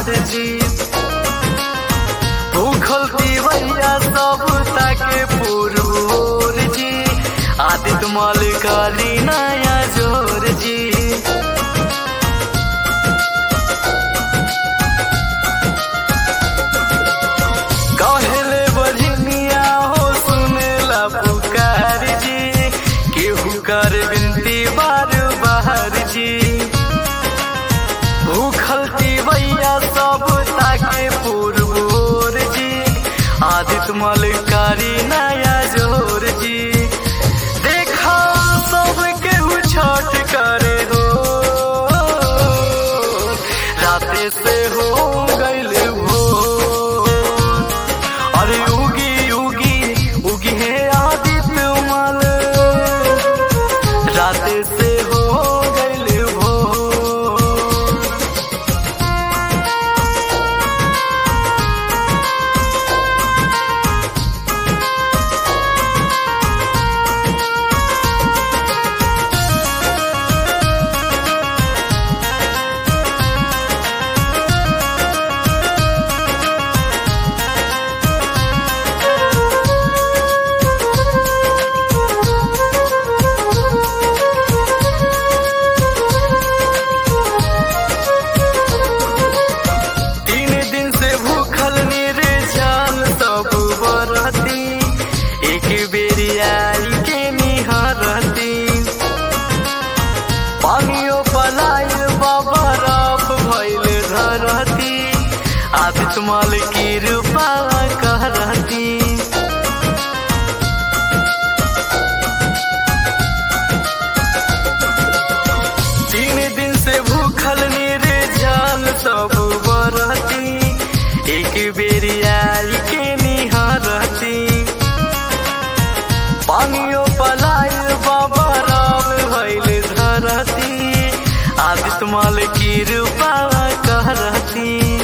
पुकार जी भूखल दीवैया सब ताके पुरबोर जी आदित्य मलिकाली नया जोर जी कहले बजनिया हो सुनेला पुकार जी केहू कर बिनती बार बाहर जी भूखल दीवैया सब ताके पुरबोर जी आदित्य मलिकारी नया जोर जी देखा सब केहू छठ करे हो राते से हो गइल हो अरे उगी उगी उगी है आदित्य मल राते से हो गइल हो तीन दिन से भूखल मेरे जान सब बरती एक बेरी आई के निहरती पानियो पलाय बाबा राफ भइल धरती आदित्य माल की रूपा कहरती तीन दिन से भूखल मेरे जान सब बरती एक बेरी आई के निहरती पानियो पलाय बाबा राम भइल धरती आदित्य माल की रूपा कहरती